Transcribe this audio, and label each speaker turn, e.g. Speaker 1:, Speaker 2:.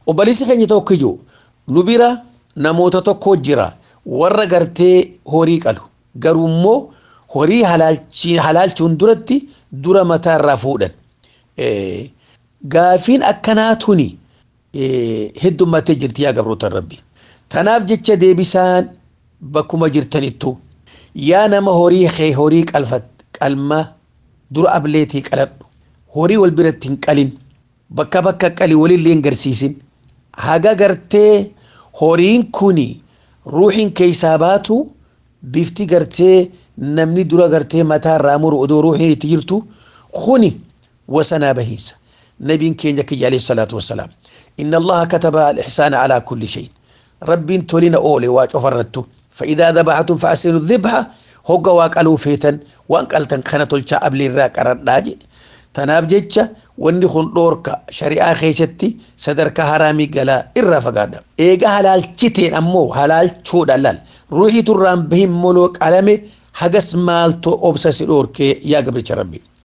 Speaker 1: obboleessi keenya tokko iyyuu nu bira namoota tokko jira warra gartee horii qalu garuu immoo horii halaalchuun duratti dura mataa irraa fuudhan. Gaafiin akkanaa tuni heddummattee jirti yaa gabroota rabbi. Tanaaf jecha deebisaan bakkuma jirtanittu yaa nama horii kee horii qalma dura ableetii qaladhu horii wal biratti hin qalin bakka bakka qali walillee hin garsiisin haga gartee horiin kuni ruuxiin keessaa baatu bifti gartee namni dura gartee mataa irraa muru odoo ruuxiin itti jirtu kuni wasanaa bahiisa nabiin keenya kiyya alayhi salaatu wassalaam inna allaha kataba al-ihsaana alaa kulli shay rabbiin tolina oole waa cofarrattu فإذا ذبحتم فأحسنوا الذبحة هوغا واقالو فيتن وان قالتن كانت تلشا أبلي را قرداجي تناف جيتشا واني خون دوركا شريعة خيشتي صدركا حرامي قلا إرا فقادا إيغا حلال چتين أمو حلال چود اللال روحي ترام بهم ملوك علمي حقس مالتو أبسا سيدوركي يا قبل ربي